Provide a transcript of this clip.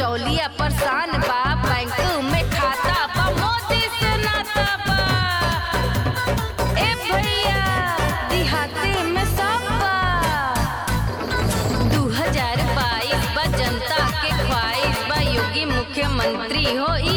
बिचौलिया परेशान बा बैंक में खाता बा मोदी से नाता बा ए भैया दिहाती में सब बा दू हजार बाईस बा जनता के ख्वाहिश बा योगी मुख्यमंत्री हो